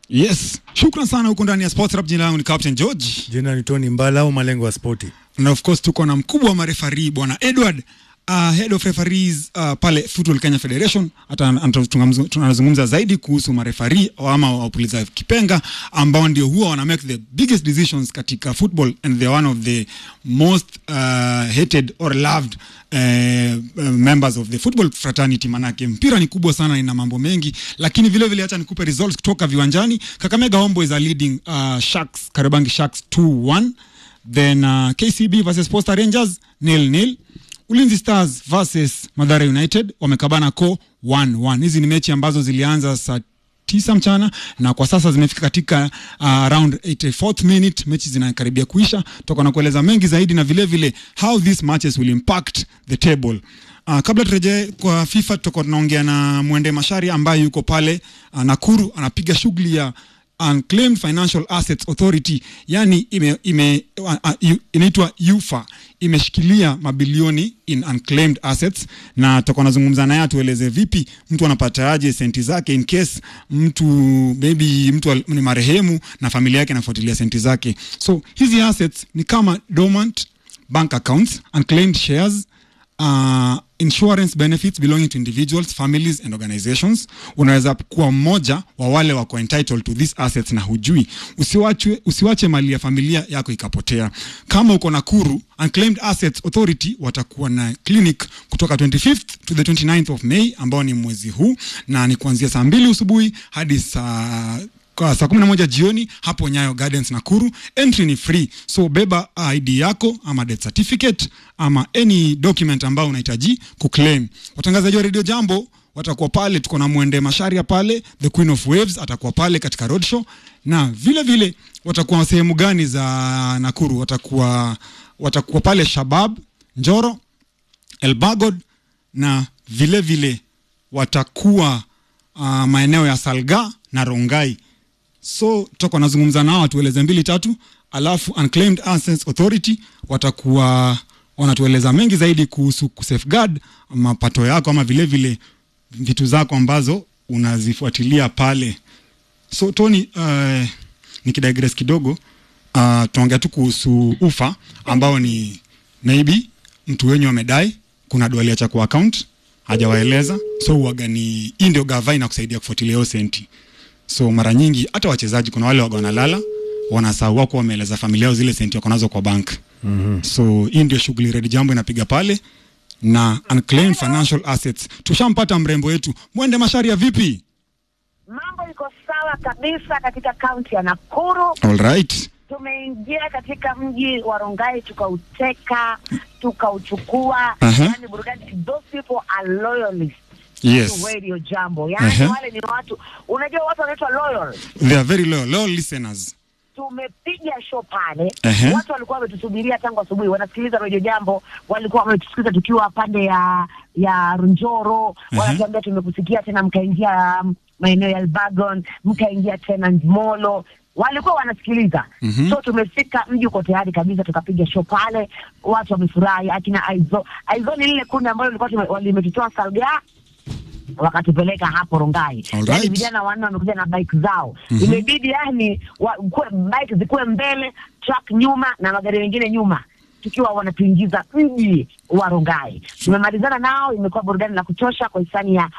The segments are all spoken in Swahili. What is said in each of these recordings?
Yes, shukran sana huko ndani ya Sports Rap. Jina langu ni Captain George, Jina ni Tony Mbala au malengo ya spoti. na of course tuko na mkubwa wa marefari bwana Edward uh, head of referees uh, pale Football Kenya Federation. Hata an- an- tunamzu- tunazungumza zaidi kuhusu marefari ama wapuliza kipenga ambao ndio huwa wana make the biggest decisions katika football and they are one of the most uh, hated or loved uh, uh, members of the football fraternity. Manake mpira ni kubwa sana, ina mambo mengi, lakini vile vile hata nikupe results kutoka viwanjani. Kakamega Homeboys are leading uh, Sharks Kariobangi Sharks 2-1 then uh, KCB versus Posta Rangers nil nil. Ulinzi Stars versus Madhara United wamekabana ko 1-1. Hizi ni mechi ambazo zilianza saa tisa mchana na kwa sasa zimefika katika uh, around 84th minute, mechi zinakaribia kuisha. Tutakuwa na kueleza mengi zaidi na vile vile how these matches will impact the table. Uh, kabla turejee kwa FIFA, tutakuwa tunaongea na Mwende Mashari ambaye yuko pale uh, Nakuru anapiga shughuli ya Unclaimed Financial Assets Authority, yani ime, ime, uh, uh, inaitwa UFA, imeshikilia mabilioni in unclaimed assets, na tutakuwa nazungumza naye atueleze vipi mtu anapata aje senti zake in case mtu maybe mtu al- ni marehemu na familia yake inafuatilia senti zake. So hizi assets ni kama dormant bank accounts, unclaimed shares uh, insurance benefits belonging to individuals families and organizations unaweza kuwa mmoja wa wale wako entitled to these assets na hujui usiwache, usiwache mali ya familia yako ikapotea kama uko Nakuru unclaimed assets authority watakuwa na clinic kutoka 25th to the 29th of May ambao ni mwezi huu na ni kuanzia saa mbili usubuhi hadi saa kwa saa kumi na moja jioni hapo Nyayo Gardens Nakuru. Entry ni free, so beba ID yako ama death certificate ama any document ambao unahitaji kuclaim. Watangazaji wa Radio Jambo watakuwa pale, tuko na Mwende Masharia pale, the Queen of Waves atakuwa pale katika roadshow, na vile vile watakuwa sehemu gani za Nakuru? Watakuwa watakuwa pale Shabab, Njoro, Elbagod na vile vile watakuwa uh, maeneo ya Salga na Rongai so tutakuwa nazungumza nao watueleze mbili tatu, alafu Unclaimed Assets Authority watakuwa wanatueleza mengi zaidi kuhusu kusafeguard mapato yako ama vile vile vitu zako ambazo unazifuatilia pale. So Tony, uh, nikidigress kidogo uh, tunaongea tu kuhusu ufa ambao ni maybe mtu wenyu amedai, kuna dwali cha kwa account hajawaeleza, so uwaga ni hii ndio gava inakusaidia kufuatilia hiyo senti so mara nyingi hata wachezaji kuna wale waga wanalala wanasahau wako wameeleza familia yao zile senti wako nazo kwa bank mm-hmm. so hii ndio shughuli Red Jambo inapiga pale na unclaimed financial assets. Tushampata mrembo wetu Mwende Masharia, vipi? Mambo iko sawa kabisa katika kaunti ya Nakuru. All right. Tumeingia katika mji wa Rongai tukauteka, tukauchukua. Aha. Yani burudani, those people are loyalists Yes. to Radio Jambo. Yani Aha. wale ni watu, unajua watu wanaitwa loyal. They are very loyal, loyal listeners. Tumepiga show pale, Aha. watu walikuwa wametusubiria tangu asubuhi, wanasikiliza Radio Jambo, walikuwa wametusikiliza tukiwa pande ya ya Njoro, Aha. wanatuambia tumekusikia tena, mkaingia um, maeneo ya Elbagon, mkaingia tena Molo, walikuwa wanasikiliza Mhm. so tumefika mji uko tayari kabisa, tukapiga show pale, watu wamefurahi. Akina Aizo, Aizo ni lile kundi ambalo lilikuwa tume- limetutoa Salga wakatupeleka hapo Rongai. Alright. Yani vijana wanne wamekuja na bike zao Mhm. imebidi yani wa, kuwe, bike zikuwe mbele, truck nyuma na magari mengine nyuma tukiwa wanatuingiza mji wa Rongai. Tumemalizana nao, imekuwa burudani la kutosha kwa hisani ya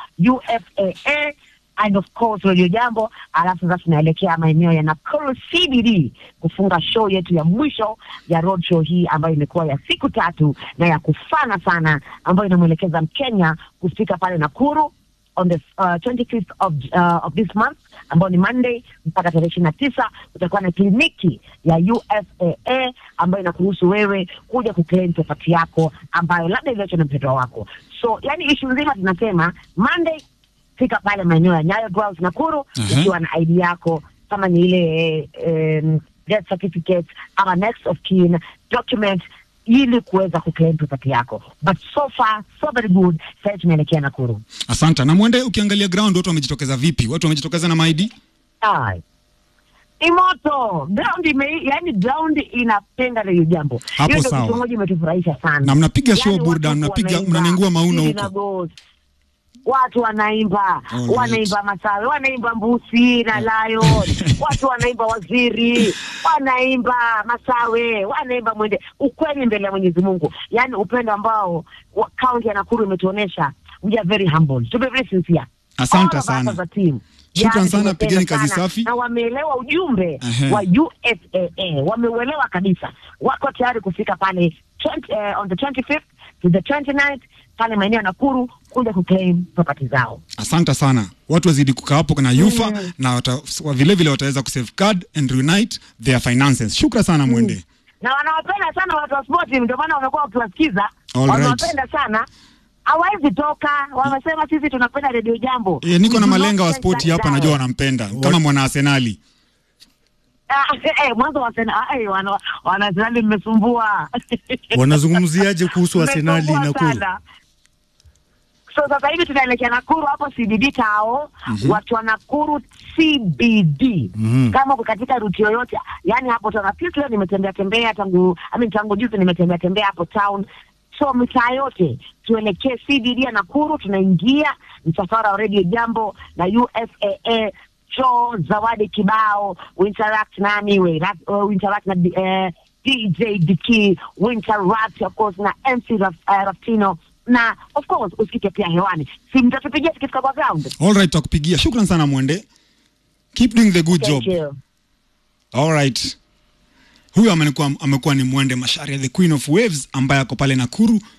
UFAA and of course Radio Jambo. Alafu sasa tunaelekea maeneo ya Nakuru CBD kufunga show yetu ya mwisho ya road show hii ambayo imekuwa ya siku tatu na ya kufana sana, ambayo inamwelekeza Mkenya kufika pale Nakuru on the uh, 25th of, uh, of this month ambao ni Monday mpaka tarehe ishirini na tisa kutakuwa na kliniki ya UFAA ambayo inakuruhusu wewe kuja kuclaim property yako ambayo labda iliachwa na mpendwa wako. So yani ishu nzima tunasema Monday fika pale maeneo ya Nyayo Grounds Nakuru Aha. ukiwa na ID yako kama ni ile um, death certificate ama next of kin document ili kuweza kuclaim property yako, but so far so very good. Sasa tunaelekea Nakuru. Asante. Na Mwende, ukiangalia ground watu wamejitokeza vipi? Watu wamejitokeza na maidi? Ai. Ni moto ground ime, yani ground inapenda lile jambo. Hapo Hiyo ndio sawa. kitu moja imetufurahisha sana. Na mnapiga show watu burudani, mnapiga- wanaimba, mnanengua mauno Lili huko. na Ghost. watu wanaimba Alright. wanaimba Masawe, wanaimba Mbusi na Lion, watu wanaimba Waziri, wanaimba Masawe, wanaimba Mwende. Ukweli mbele ya Mwenyezi Mungu, yaani upendo ambao wa- kaunti ya Nakuru imetuonesha. We are very humble, to be very sincere. Asante All of us sana. as a team. Shukran Yaani sana, tumependa pigeni kazi sana. safi. na wameelewa ujumbe Ehe. wa USAA, wameuelewa kabisa, wako tayari kufika pale 20, eh, on the 25th to the 29th pale maeneo ya Nakuru kuja kuclaim property zao. asante sana watu wazidi kukaa hapo na yufa na wata, wa- vile vile wataweza kusafeguard and reunite their finances shukra sana mwende na wanawapenda sana watu wa spoti, ndio maana wamekuwa wakiwasikiza, All right. wanawapenda sana hawawezi toka. Wamesema sisi tunapenda redio Jambo. e, niko na We do not malenga wa change spoti that hapa dial. najua wanampenda kama mwana arsenali Ah, eh, mwanzo wa Arsenal, ah, eh, wana wana Arsenal mmesumbua. Wanazungumziaje kuhusu Arsenali Mmesumbua Nakuru? sana. So sasa hivi tunaelekea Nakuru hapo CBD tao watu wa Nakuru CBD Mhm. kama uko katika ruti yoyote, yani hapo tuna pisi leo nimetembea tembea tangu I mean, tangu juzi nimetembea tembea hapo town, so mitaa yote tuelekee CBD ya Nakuru, tunaingia msafara wa Radio Jambo na USAA show zawadi kibao, we interact nami we, ra- uh, we interact na uh, DJ Diki, we interact of course na MC Raf, uh, Raftino na of course usikike pia hewani, si mtatupigia tukifika kwa ground. alright takupigia shukran sana mwende keep doing the good job Thank you. alright huyu amekuwa amekuwa ni mwende masharia the queen of waves ambaye ako pale nakuru uh,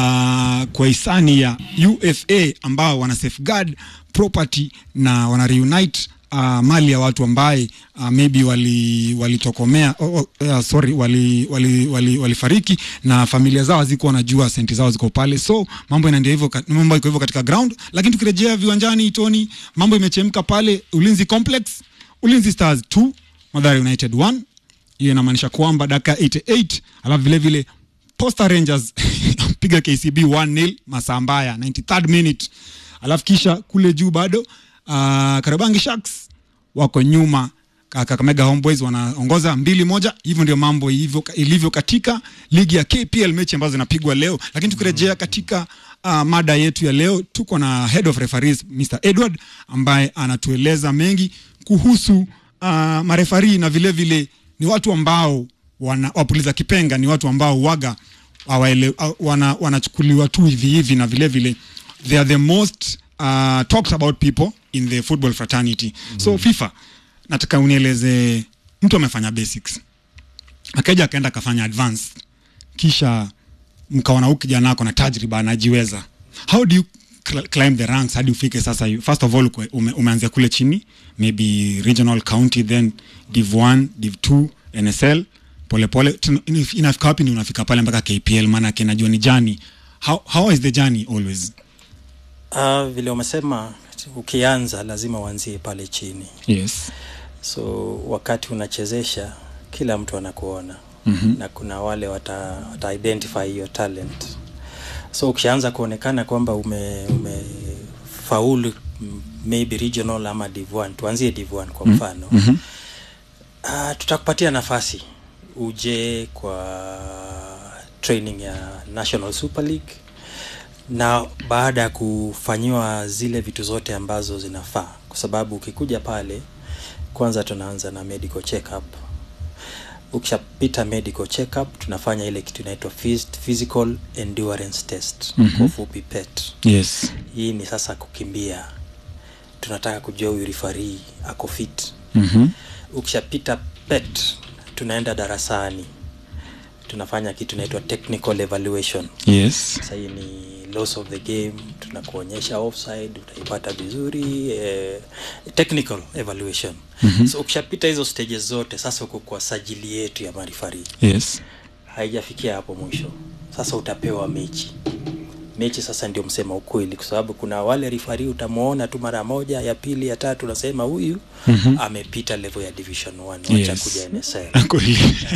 kwa hisani ya ufa ambao wana safeguard property na wana reunite uh, mali ya watu ambaye uh, maybe wali walitokomea oh, oh, uh, sorry wali wali wali walifariki na familia zao hazikuwa wanajua senti zao ziko pale so mambo inaendelea hivyo ka- mambo iko hivyo katika ground lakini tukirejea viwanjani tony mambo imechemka pale ulinzi complex ulinzi stars 2 Mathare United 1 hiyo inamaanisha kwamba dakika 88 alafu vile vile Posta Rangers piga KCB 1-0 masaa mbaya 93rd minute alafu kisha kule juu bado uh, Karabangi Sharks wako nyuma Ka- Kakamega Homeboys wanaongoza mbili moja. Hivyo ndio mambo hivyo ilivyo katika ligi ya KPL, mechi ambazo zinapigwa leo. Lakini tukirejea katika uh, mada yetu ya leo, tuko na head of referees Mr Edward ambaye anatueleza mengi kuhusu uh, marefari na vile vile ni watu ambao wana, wapuliza kipenga ni watu ambao waga hawaele- uh, wana, wanachukuliwa tu hivi hivi na vile vile they are the most uh, talked about people in the football fraternity mm. so FIFA nataka unieleze mtu amefanya basics akaja akaenda akafanya advanced kisha mkaona huyu kijana ako na tajriba anajiweza how do you cl- climb the ranks hadi ufike sasa hivi? first of all ukwe- ume, umeanzia kule chini maybe regional county then div 1 div 2 nsl polepole tuna- inaf- inafika wapi ni unafika pale mpaka kpl maanake najua ni jani how, how is the journey always Uh, vile umesema ukianza lazima uanzie pale chini yes so wakati unachezesha kila mtu anakuona Mhm. na kuna wale wata, wata identify hiyo talent so ukishaanza kuonekana kwamba ume, umefaulu m- maybe regional ama div 1 tuanzie div 1 kwa mfano Mhm. uh, tutakupatia nafasi uje kwa training ya national super league na baada ya kufanyiwa zile vitu zote ambazo zinafaa kwa sababu ukikuja pale kwanza tunaanza na medical checkup ukishapita medical checkup tunafanya ile kitu inaitwa phys- physical endurance test Mhm. kwa ufupi pet yes hii ni sasa kukimbia tunataka kujua huyu rifari ako fit mm-hmm. ukishapita pet tunaenda darasani tunafanya kitu inaitwa technical evaluation yes sasa hii ni loss of the game tunakuonyesha offside utaipata vizuri eh, technical evaluation Mhm. so ukishapita hizo stages zote sasa uko kwa sajili yetu ya marifari yes haijafikia hapo mwisho sasa utapewa mechi mechi sasa ndio msema ukweli kwa sababu kuna wale rifari utamwona tu mara moja ya pili ya tatu unasema huyu Mhm. amepita level ya division 1 wacha Yes. kuja nsl kweli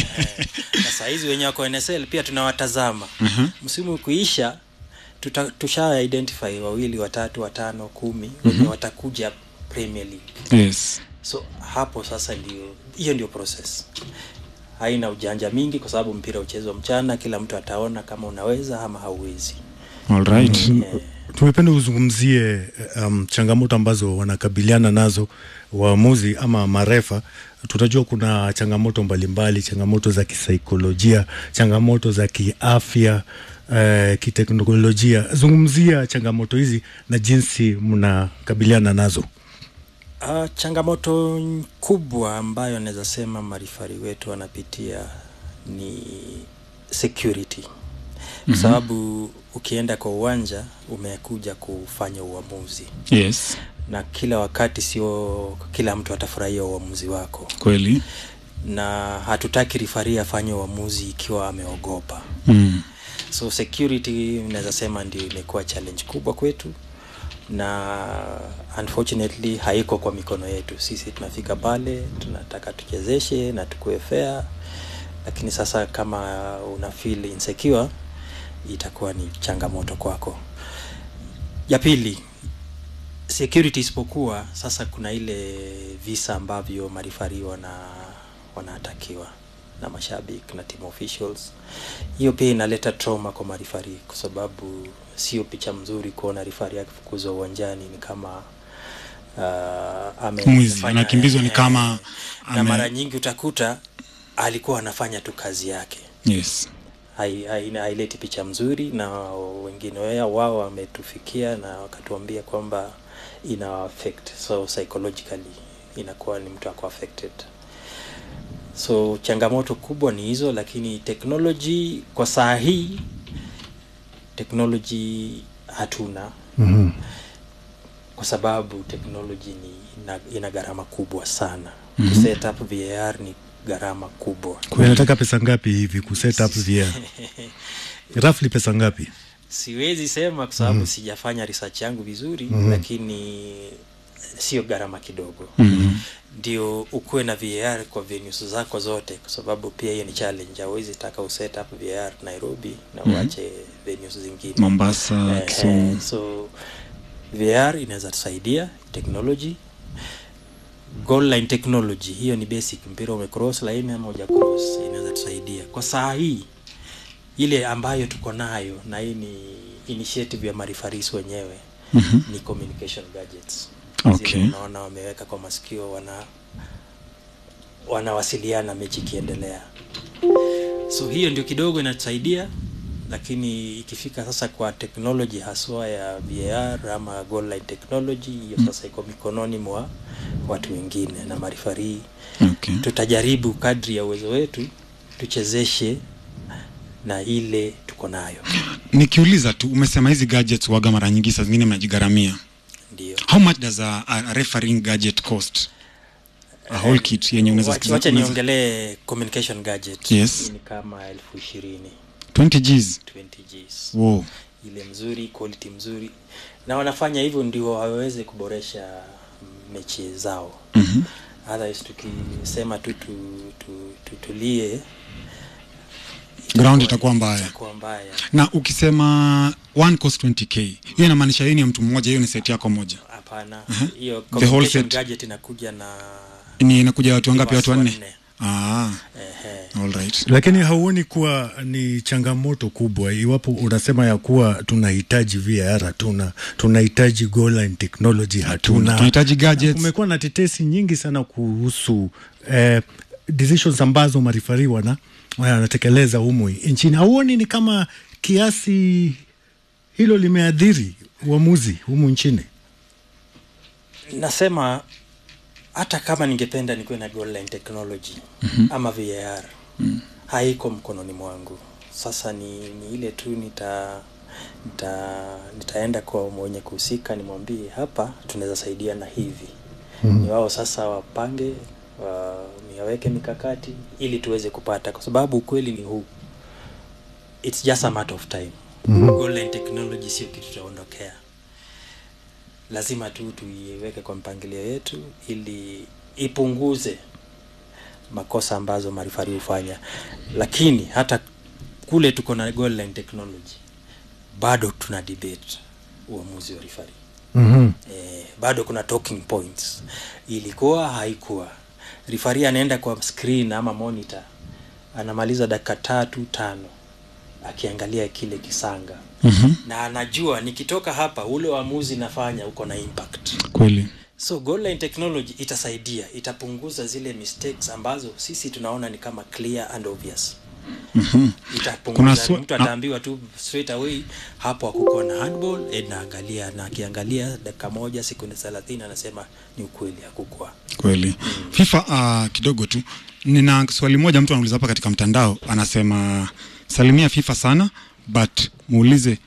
na saa hizi wenye wako nsl pia tunawatazama Mhm. msimu kuisha tuta, tusha identify wawili watatu watano kumi wenye watakuja premier league yes so hapo sasa ndio hiyo ndio process haina ujanja mingi kwa sababu mpira uchezwa mchana kila mtu ataona kama unaweza ama hauwezi all right yeah. tumependa uzungumzie um, changamoto ambazo wanakabiliana nazo waamuzi ama marefa. Tunajua kuna changamoto mbalimbali, changamoto za kisaikolojia, changamoto za kiafya, uh, kiteknolojia. Zungumzia changamoto hizi na jinsi mnakabiliana nazo. Uh, changamoto kubwa ambayo naweza sema marifari wetu wanapitia ni security kwa sababu ukienda kwa uwanja umekuja kufanya uamuzi yes na kila wakati sio kila mtu atafurahia uamuzi wako kweli na hatutaki rifari afanye uamuzi ikiwa ameogopa mm. so security naweza sema ndio imekuwa challenge kubwa kwetu na unfortunately haiko kwa mikono yetu sisi tunafika pale tunataka tuchezeshe na tukue fair lakini sasa kama una feel insecure itakuwa ni changamoto kwako ya pili security isipokuwa sasa kuna ile visa ambavyo marifari wana wanatakiwa na mashabiki na team officials hiyo pia inaleta trauma kwa marifari kwa sababu sio picha mzuri kuona rifari akifukuzwa uwanjani ni kama uh, ame- Mwizi, amefanya- anakimbizwa ni eh, kama na ame- mara nyingi utakuta alikuwa anafanya tu kazi yake yes hai- hai- haileti picha mzuri na wengine wea wao wametufikia na wakatuambia kwamba ina affect so psychologically inakuwa ni mtu ako affected so changamoto kubwa ni hizo lakini technology kwa saa hii technology hatuna mm-hmm. kwa sababu technology ni ina, ina gharama kubwa sana mm-hmm. kuset up var ni gharama kubwa Inataka pesa ngapi hivi kuset up VR? Roughly pesa ngapi? siwezi sema kwa sababu mm. sijafanya research yangu vizuri mm-hmm. lakini sio gharama kidogo mm-hmm. ndio ukuwe na var kwa venues zako zote kwa sababu pia hiyo ni challenge hauwezi taka uset up var nairobi na uache mm-hmm. venues zingine mombasa Eh, kisumu eh, so vr inaweza tusaidia technology goal line technology hiyo ni basic mpira umecross line ama uja cross inaweza tusaidia kwa saa hii ile ambayo tuko nayo na hii ni initiative ya marifaris wenyewe Mhm. ni communication gadgets Okay. Zile unaona wameweka kwa masikio wana wanawasiliana mechi ikiendelea so hiyo ndio kidogo inatusaidia lakini ikifika sasa kwa teknoloji haswa ya var ama goal line technology hiyo sasa iko mikononi mwa watu wengine na marifarii okay. tutajaribu kadri ya uwezo wetu tuchezeshe na ile tuko nayo nikiuliza tu umesema hizi gadgets waga mara nyingi saa zingine mnajigharamia ndio how much does a, a refereeing gadget cost a whole kit yenye unaweza Wacha- sikiza- wacha unaweza- niongelee communication gadget Yes. ni kama elfu ishirini 20 gs 20 Gs wow. ile mzuri quality mzuri na wanafanya hivyo ndio waweze kuboresha mechi zao Mhm. otherwise tukisema tu tu, tu, tutulie ground itakuwa mbaya itakuwa mbaya na ukisema one cost 20k hiyo inamaanisha hiyo ni ya mtu mmoja hiyo ni set yako moja hapana hiyo The whole communication set. gadget inakuja na ni inakuja watu wangapi watu Watu wanne wanne. ah, ehe, all right. Lakini hauoni kuwa ni changamoto kubwa iwapo unasema ya kuwa tunahitaji VR hatuna, tunahitaji goal line technology hatuna, tunahitaji gadgets kumekuwa na tetesi nyingi sana kuhusu eh, decisions ambazo marifari wana wanatekeleza humu nchini. Hauoni ni kama kiasi hilo limeadhiri uamuzi humu nchini? nasema hata kama ningependa nikuwe na goal line technology mm-hmm. ama var mm-hmm. haiko mkononi mwangu sasa ni, ni ile tu nita nita nitaenda kwa mwenye kuhusika nimwambie hapa tunaweza saidia na hivi mm-hmm. ni wao sasa wapange wa, niwaweke mikakati ili tuweze kupata kwa sababu ukweli ni huu it's just a matter of time mm-hmm. goal line technology sio kitu tutaondokea lazima tu tuiweke kwa mpangilio yetu ili ipunguze makosa ambazo marifari hufanya lakini hata kule tuko na goal line technology bado tuna debate uamuzi wa rifari mm-hmm. eh, bado kuna talking points ilikuwa haikuwa rifari anaenda kwa screen ama monitor anamaliza dakika tatu tano akiangalia kile kisanga mm-hmm. na anajua nikitoka hapa ule uamuzi nafanya uko na impact kweli so goal line technology itasaidia itapunguza zile mistakes ambazo sisi tunaona ni kama clear and obvious Kuna itapunguza swa- mtu ataambiwa tu straight away hapo akuko na handball Ed naangalia na akiangalia dakika moja sekunde thelathini anasema ni ukweli akukwa kweli fifa uh, kidogo tu nina swali moja mtu anauliza hapa katika mtandao anasema salimia fifa sana but muulize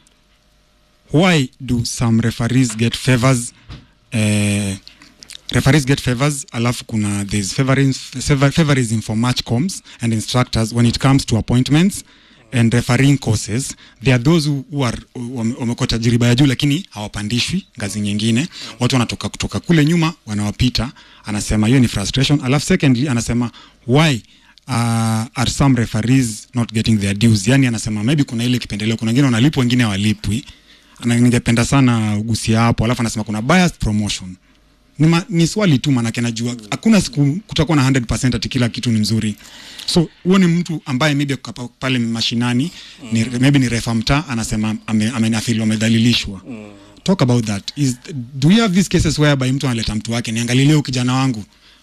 why do some referees get favors eh, referees get favors alafu kuna there's favorism, favor- favorism for match coms and instructors when it comes to appointments and refereeing courses there are those who, who are wame- wamekuwa tajriba ya juu lakini hawapandishwi ngazi nyingine watu wanatoka kutoka kule nyuma wanawapita anasema hiyo ni frustration alafu secondly anasema why uh, are some referees not getting their dues yani anasema maybe kuna ile kipendeleo kuna wengine wanalipwa wengine hawalipwi Ana- ningependa sana ugusia hapo alafu anasema kuna biased promotion ni, ma, ni swali tu manake najua hakuna siku kutakuwa na 100% ati kila kitu ni mzuri so huo ni mtu ambaye maybe ako pa- pale mashinani ni, maybe ni refa mtaa anasema ame- amenafili wamedhalilishwa talk about that is do we have these cases whereby mtu analeta mtu wake niangalilie huyu kijana wangu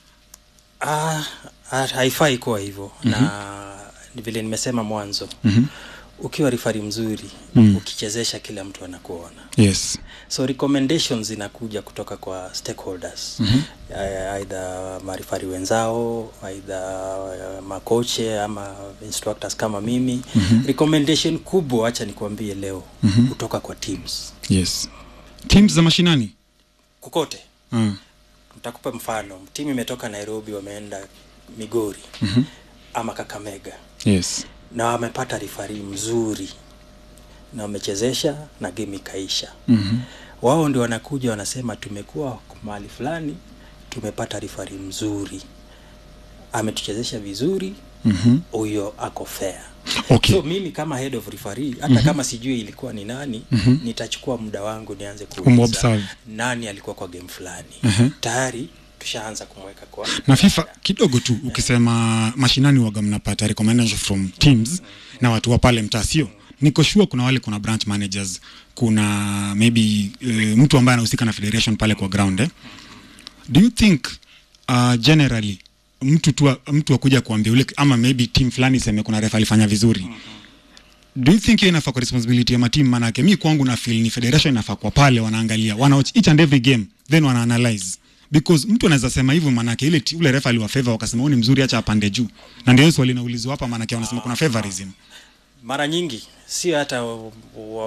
Ah, ah, haifai kuwa hivyo mm-hmm. na ni vile nimesema mwanzo mm-hmm. ukiwa rifari mzuri mm. ukichezesha kila mtu anakuona yes so recommendations zinakuja kutoka kwa stakeholders mm-hmm. aidha marifari wenzao aidha uh, makoche ama instructors kama mimi mm-hmm. recommendation kubwa acha nikuambie leo mm-hmm. kutoka kwa teams yes teams za mashinani kukote uh, nitakupa mfano timu imetoka nairobi wameenda migori mm-hmm. ama kakamega yes na wamepata rifari mzuri na wamechezesha na game ikaisha mm-hmm. wao ndio wanakuja wanasema tumekuwa mahali fulani tumepata rifari mzuri ametuchezesha vizuri huyo mm-hmm. ako fair Okay. so mimi kama head of referee hata mm-hmm. kama sijui ilikuwa ni nani mm-hmm. nitachukua muda wangu nianze kuuliza Umobserve. nani alikuwa kwa game fulani Mhm. tayari tushaanza kumweka kwa na fifa kidogo tu ukisema mashinani waga mnapata recommendation from teams na watu wa pale mtaa sio niko sure kuna wale kuna branch managers kuna maybe uh, mtu ambaye anahusika na federation pale kwa ground eh? do you think uh, generally mtu tu mtu akuja kuambia ule ama maybe team fulani seme kuna refa alifanya vizuri do you think hiyo inafaa kwa responsibility ya matim manake mi kwangu na feel ni federation inafaa kwa pale wanaangalia wana watch each and every game then wana analyze because mtu anaweza sema hivyo manake ile ti- ule refa aliwa favor wakasema huyu ni mzuri acha apande juu na ndio hiyo swali inaulizwa hapa manake wanasema kuna favorism mara nyingi sio hata wa- wa-